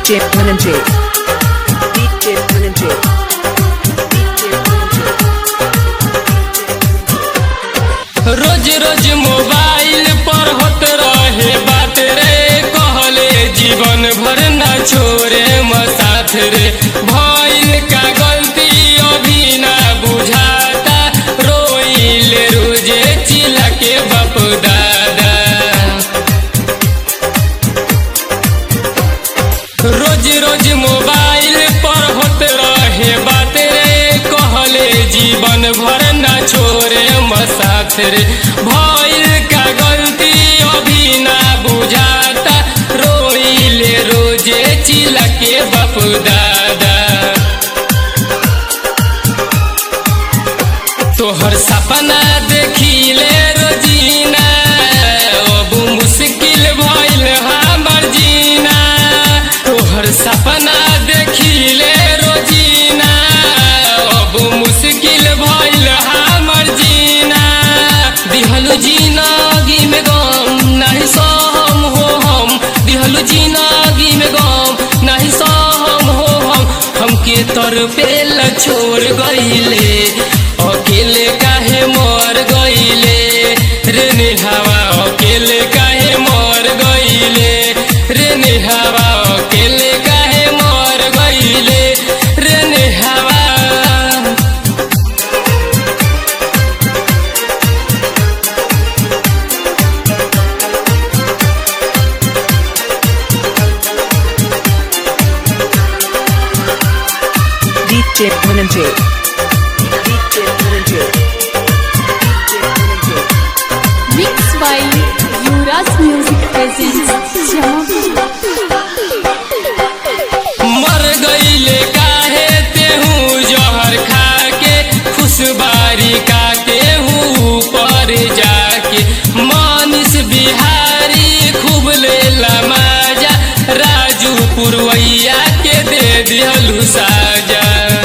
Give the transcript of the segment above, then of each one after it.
DJ Dhananjay. DJ Dhananjay. DJ Dhananjay. रोज रोज mobile पर होत रहे बात रे कहले जीवन भर ना छोरे मसाथ रे भइल का गलती अभी ना बुझाता रोइले रोजे चिल्ला के बाप दादा रोज रोज मोबाइल पर होत रहे बात रे कहले जीवन भर ना छोरे मसाथ रे भइल का गलती अभी ना बुझाता रोइले रोजे चिल्ला के बाप दादा तोहर सपना देखिले रोजीना अब मुश्किल भइल हमर जीना तोहर सपना देखिले रोजीना अब मुश्किल भइल हमर जीना दिहलु जिनगी में गम नहीं सहम हो हम दिहलु जिनगी में गम नहीं सहम हो हम हमके तर पे छोड़ गईले अकेले काहे मर गईले रे निहावा अकेले काहे मर गईले रे निहावा अकेले काहे मर गईले रे निहावा DJ Dhananjay. DJ Dhananjay. DJ Dhananjay. Mixed by Yuras Music presents मर गईले काहे तेहू जहर खा के खुशबारी का तेहू पर जाके मानिस बिहारी खूब लेला माजा राजू पुरवैया के दे दिहलू साजा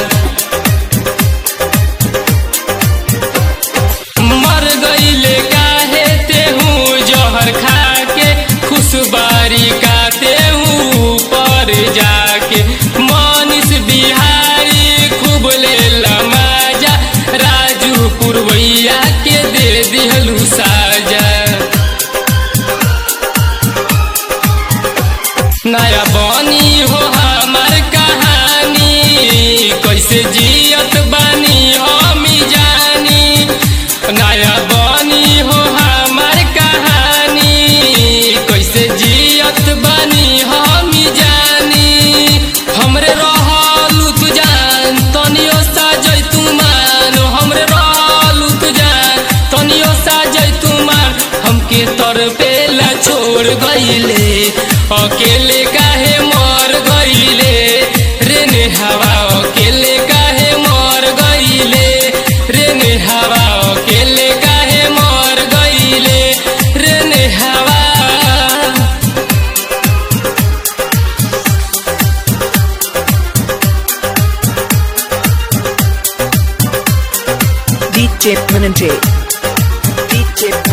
मर गईले काहे तेहू जहर खा के खुशबारी का तेहू पर जाके मानिस बिहारी खूब लेला माजा राजू पुरवैया के दे दिहलू साजा नया बनी हो हमार कहानी कैसे जियत बानी हम जानी नया बनी हो हमार कहानी कैसे जियत बानी हम जानी हमरे रहलू तू जान तनियो सा जैतू मान हमरे रहलू तू जान तनियो सा जैतू मान हमके तर पेला छोड़ गईले अकेले काहे मर गईले रे नेहावा अकेले काहे मर गईले रे नेहावा अकेले काहे मर गईले रे नेहावा DJ Dhananjay. DJ Dhananjay.